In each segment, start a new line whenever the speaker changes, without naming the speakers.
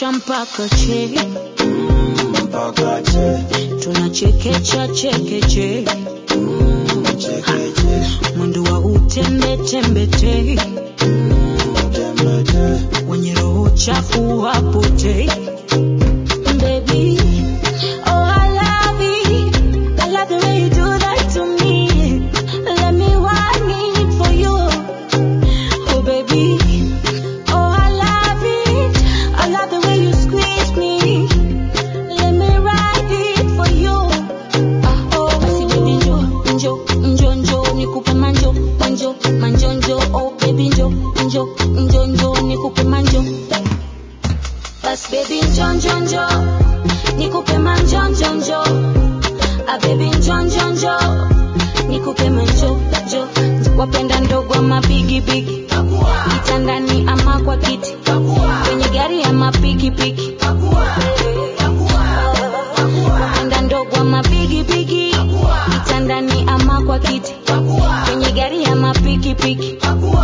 tunakesha mpaka che
mpaka che
tunachekecha chekeche
chekeche
mwendo wa utembe tembe te
tembete
wenye roho chafu wapotei Baby, oh I love it. I love the way you do that to me. Let me want it for you. Oh baby, oh I love it. I love the way you squeeze me. Let me ride it for you. Ah oh, basi baby njo njo njo njo nikupe manjo manjo manjo njo oh baby njo njo njo njo nikupe manjo. Bas baby njo njo njo nikupe manjo njo njo ah baby njo njo njo nikupe manjo njo wapenda ndogo ama bigi bigi kitandani ama kwa kiti kwenye gari ama piki piki wapenda ndogo ama bigi bigi kitandani ama kwa kiti kwenye gari ama piki piki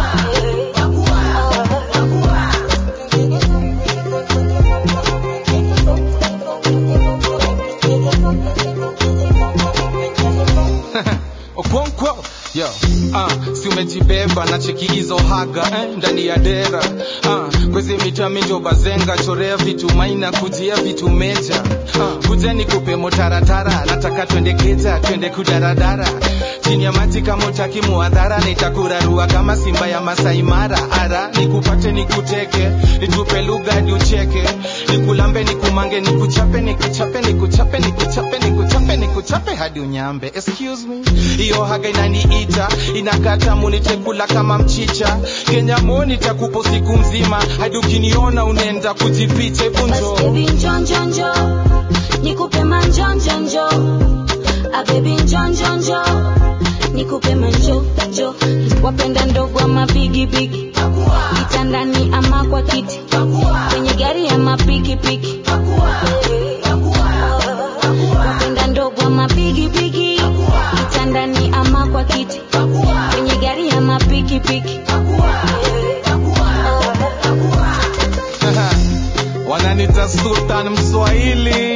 Okonkwo yo ah, si umejibeba na cheki hizo haga eh, ndani ya dera ah, kwezi mita minjo bazenga chorea vitu maina kujia vitu meja ah, kuja nikupe motaratara nataka twende keja twende kudaradara chini ya maji kama utaki muadhara nitakurarua kama simba ya Masai Mara ara nikupate nikuteke nitupe lugha hadi ucheke nikulambe nikumange nikuchape nikuchape nikuchape nikuchape nikuchape nikuchape hadi unyambe excuse me hiyo haga inaniita inakata munitekula kama mchicha Kenya mo nitakupo siku mzima hadi ukiniona unaenda kujificha hebu
Bas
njoo
baby njo njo njo nikupe manjo njo njo ah baby njo njo njo nikupe manjo njo wapenda ndogo ama bigi bigi kitandani ama kwa kiti kwenye gari ama piki piki wapenda ndogo ama bigi bigi kitandani ama kwa kiti kwenye gari ama piki piki
wananita sultan mswahili